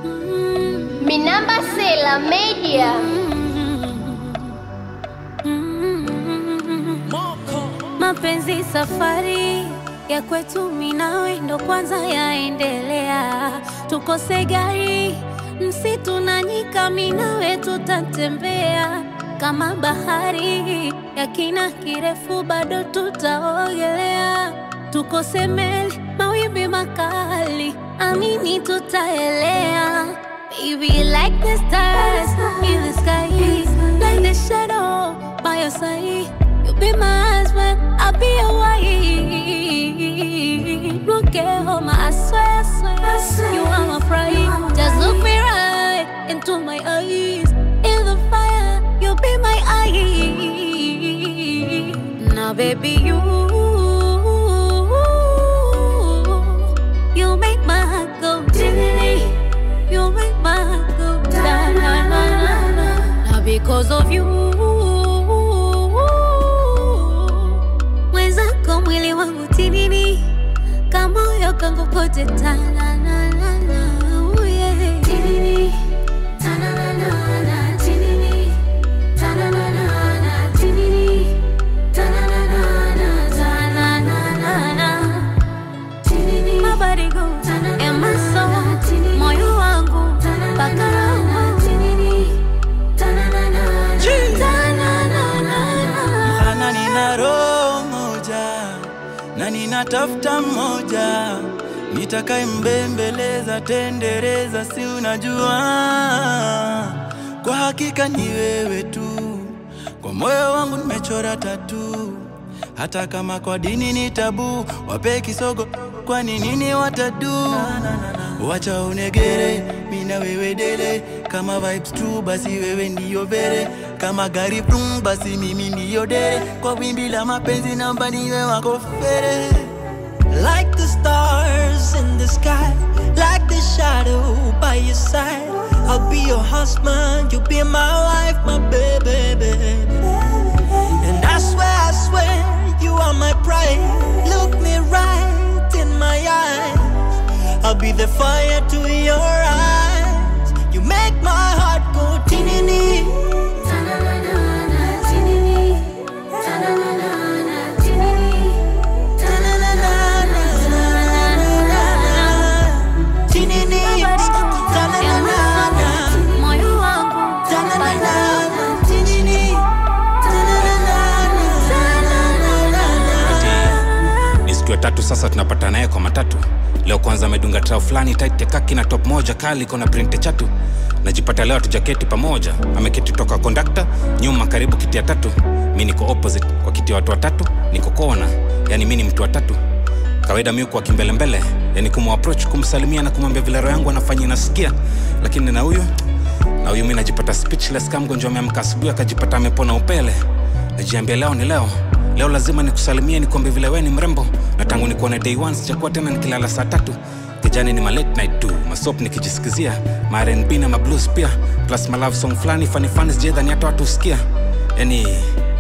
Minamba Sela Media. Mapenzi safari ya kwetu minawe ndo kwanza yaendelea, tukose gari msitu na nyika, minawe tutatembea kama bahari ya kina kirefu, bado tutaogelea, tukose meli mawimbi makali, amini tutaelea. Baby, like the stars in the sky, like the shadow by your side. You be my husband, I'll be your wife. Look at home, I swear, I swear, you are my pride. Just look me right into my eyes. In the fire, you'll be my eye. Now, baby, you, you make my heart go diddly. You make my heart go da na na na na. Now, because of you. mwenzako mwili wangu tinini kamoyo kangu kote tananana tinini tananana tinini tananana tinini tananana tananana tinini my body go and my soul moyo wangu mpaka roho tinini tananana tananana Ana nina roho moja na ninatafuta mmoja nitakaye mbembeleza tendereza, si unajua, kwa hakika ni wewe tu, kwa moyo wangu nimechora tatu, hata kama kwa dini ni tabu, wape kisogo, kwani nini watadu? Wacha unegere, mina wewe dele, kama vibes tu, basi wewe ndiyo vere, kama gari brum, basi mimi ndiyo dere, kwa wimbi la mapenzi namba niwe wako fere. Like the stars in the sky, like the shadow by your side. I'll be your husband, you'll be my wife, my baby, baby. And I swear, I swear, you are my pride. Look me right in my eyes. I'll be the fire to your eyes. You make my heart go tinini. Tinini. Ta-na-na-na-na. moyo wangu Ta-na-na-na-na. Tinini. ni siku ya tatu sasa tunapata naye kwa matatu leo kwanza amedunga trao fulani tight kaki na top moja kali kona printe chatu najipata leo tujaketi pamoja ameketi toka kondakta nyuma karibu kiti ya tatu mi niko opposite kwa kiti ya watu watatu niko kona yani mi ni mtu wa tatu kawaida mi kwa kimbelembele yani kumapproach kumsalimia na kumwambia vile roho yangu anafanya inasikia lakini na huyu na huyu mi najipata speechless kama mgonjwa ameamka asubuhi akajipata amepona upele najiambia leo ni leo leo lazima nikusalimie nikwambie vile we ni mrembo na tangu nikuone day one sijakuwa tena nikilala saa tatu kijani ni ma late night tu masop nikijisikizia ma rnb na mablues pia plus ma love song fulani fanifani sijaidhani hata watu husikia yani